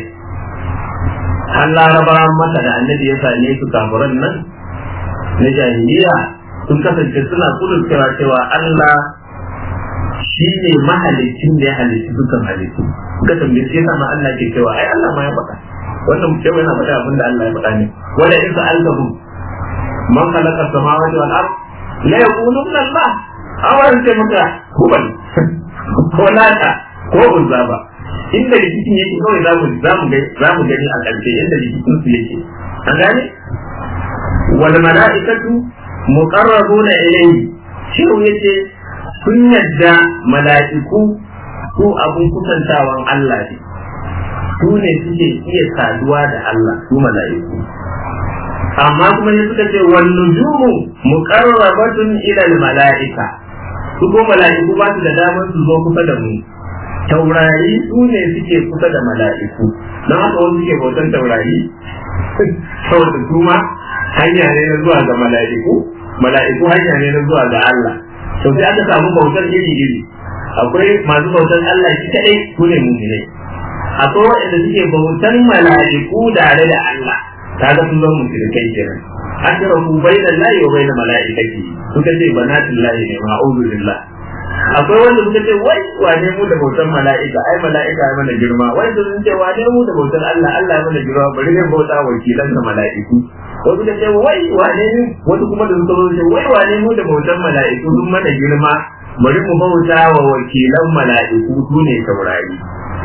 har larabawan masa da annabi ya same su kafuran nan na jahiliya sun kasance suna kudurcewa cewa Allah shi ne mahalicin da ya halicci dukkan halittu suka tambaye sai sama Allah ke cewa ai Allah ma ya faɗa wannan mutum yana faɗa abin da Allah ya faɗa ne wala in sa'altahu man khalaqa samawati wal ard la yaquluna Allah awan ce maka hubal ko lata ko uzza ba inda rikicin yake kawai za mu za mu za mu gani a ƙarshe inda rikicin su yake an gane wal mala'ikatu muqarrabuna ilayhi shiru yace sun yadda mala'iku su abun kusantawan Allah ne su ne suke iya saduwa da Allah su mala'iku amma kuma ne suka ce wan nujumu muqarrabatun ila al mala'ika su ko mala'iku ba su da damar su zo kusa da mu taurari su ne suke kusa da mala'iku don haka wasu suke bautan taurari saboda su ma hanya ne na zuwa ga mala'iku mala'iku hanya ne na zuwa ga Allah to sai aka samu bautar iri iri akwai masu bautar Allah shi kadai su ne mu'minai akwai waɗanda suke bautan mala'iku tare da Allah kaga sun zama mushrikai kenan ashraku bayna Allahi wa bayna mala'ikati suka ce banatullahi ne ma'udhu billah akwai wanda suka ce wai wane mu da bautan mala'ika ai mala'ika ya mana girma wai sun ce wane mu da bautan Allah Allah ya mana girma bari ne bauta wakilan da mala'iku wasu da ce wai wane ne wasu kuma da suka zo ce wai wane mu da bautan mala'iku sun mana girma bari mu bauta wa wakilan mala'iku su ne taurari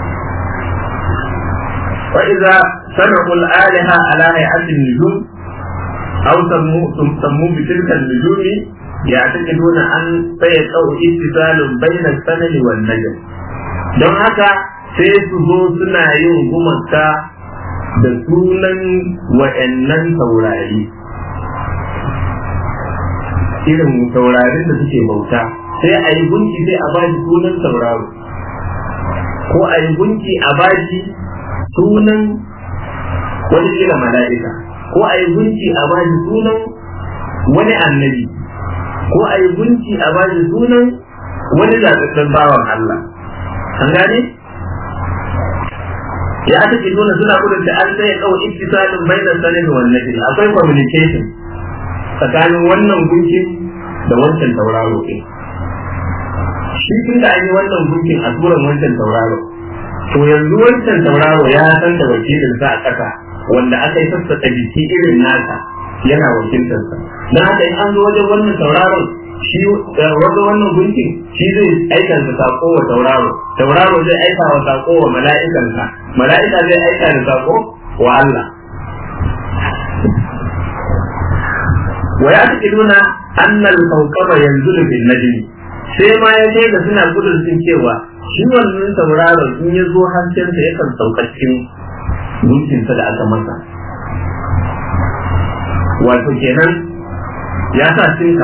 وإذا صنعوا الآلهة على هيئة النجوم أو سموا سموا بتلك النجوم يعتقدون أن سيقع اتصال بين السنن والنجم don haka sai su zo suna yin gumaka da sunan wa'annan taurari irin taurarin da suke bauta sai a yi gunki sai a bashi sunan tauraro ko a yi gunki a bashi sunan wani kila mala'ika ko a yi gunki a bashi sunan wani annabi ko a yi gunki a bashi sunan wani zaɓaɓɓen bawan Allah an gane ya aka ce nuna suna gudun da an sai kawo ittisalin bainar sanin wannan akwai communication tsakanin wannan gunkin da wancan tauraro ɗin shi tun da an yi wannan gunkin a turan wancan tauraro to yanzu wancan tauraro ya san da wakilin sa a ƙasa wanda aka yi sassaƙa jiki irin nasa yana wakiltarsa don haka in an zo wajen wannan tauraron shi wajen wannan gunkin shi zai aika da sako wa tauraro tauraro zai aika wa sako wa mala'ikansa mala'ika zai aika da sako wa Allah wa ya take nuna annal kawkaba yanzu bin najmi sai ma ya kai da suna gudun sun cewa shi wannan tauraron in ya zo haskensa yakan sauka cikin gunkinsa da aka masa wato kenan ya sa sinka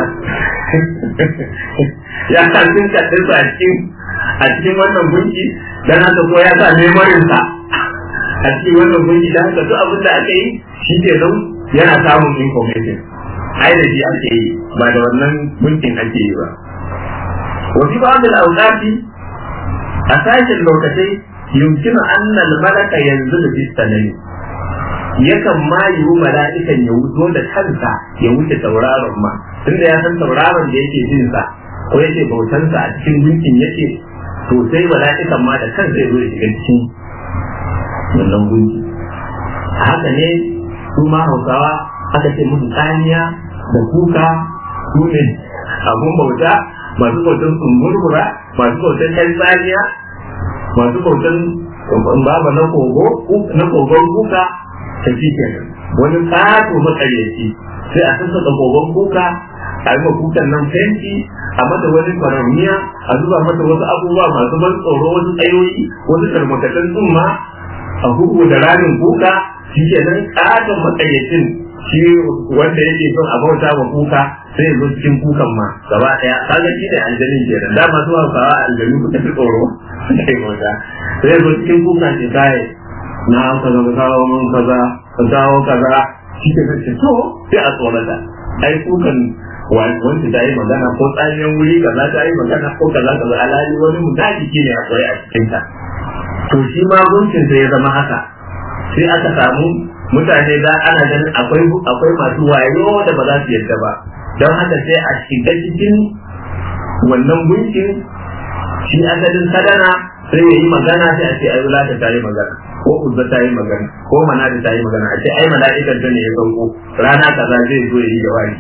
ya sa sinka ɗinsa a cikin a cikin wannan gunki dan haka ko ya sa memorinsa a cikin wannan gunki dan haka duk abin da aka yi shi ke nan yana samun information ai da shi ake yi ba da wannan gunkin ake yi ba وفي بعض الأوقات أساس اللوكتين يمكن أن الملك ينزل في السنين yakan ma yiwu mala'ikan ya wuzo da kansa ya wuce tauraron ma tunda ya san tauraron da yake jin sa ko yake bautansa a cikin gunkin yake to sai mala'ikan ma da kansa ya zo ya shiga cikin wannan gunki haka ne su ma hausawa aka ce musu tsaniya da kuka su ne abun bauta masu bautan tsumburbura masu bautan ɗan tsaniya masu bautan baba na kogo na kogon kuka ta fi kenan wani ƙato matsaryaci sai a sassaka kogon kuka a yi kukan nan fenti a mata wani faramiya a zuba mata wasu abubuwa masu ban tsoro wasu tsayoyi wasu tarmakatan tsumma a huku da ramin kuka shi kenan ƙaton matsaryacin shi wanda yake son a bauta wa kuka sai zo cikin kukan ma gaba daya kaga shi ne aljanin kenan da masu hausawa aljanu kuka fi tsoro sai bauta sai zo cikin kukan ce kai na kaza ka kawo mun kaza ka kawo kaza shi ke ce to sai a tsorata ai kukan wanda ta yi magana ko tsaniyar wuri kaza ta yi magana ko kaza kaza alhali wani mutaki ne a tsaye a cikinta to shi ma gunkin sai ya zama haka sai aka samu mutane za ana ganin akwai akwai masu wayo da ba za su yarda ba don haka sai a shiga cikin wannan gunkin shi asalin sadana sai ya yi magana sai a ce ai wulata ta yi magana ko uzza ta yi magana ko manada ta yi magana a ce ai mala'ikan ta ne ya sauko rana kaza zai zo ya yi jawabi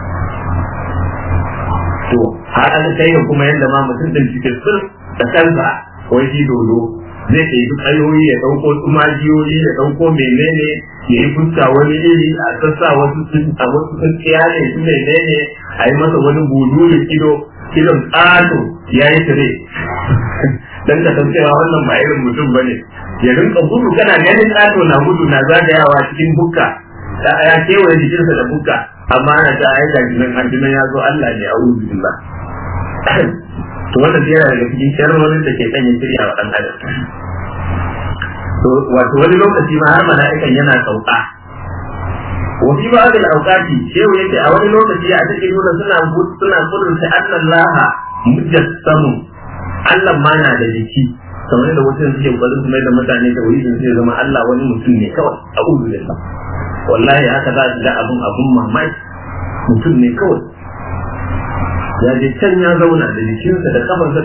to har an kai ga kuma yadda ma mutum din cikin sir da kansa wai shi dodo zai kai duk ayoyi ya dauko tsumajiyoyi ya dauko menene ya yi fuska wani iri a sassa wasu sun a wasu sun ne su menene a yi masa wani bululin ido irin ƙato ya yi tire dan ka san cewa wannan ba irin mutum bane ya rinka gudu kana ganin ƙato na gudu na zagayawa cikin bukka da ya kewaye jikinsa da bukka amma ana ta aika jinan anjinan ya zo Allah ne a wurin billah to wannan yana daga cikin sharrorin da ke sanya shirya wa dan adam to wato wani lokaci ma har mala'ikan yana sauka wa fi ba'd al-awqati shehu yace a wani lokaci a cikin nuna suna suna kudurta annallaha mujassamu Allah ma na da jiki kamar da wasu suke kokarin su mai da mutane da wuri sai zama Allah wani mutum ne kawai a uzu da wallahi haka za su ga abun abun mamaki mutum ne kawai ya je can ya zauna da jikinsa da kafarsa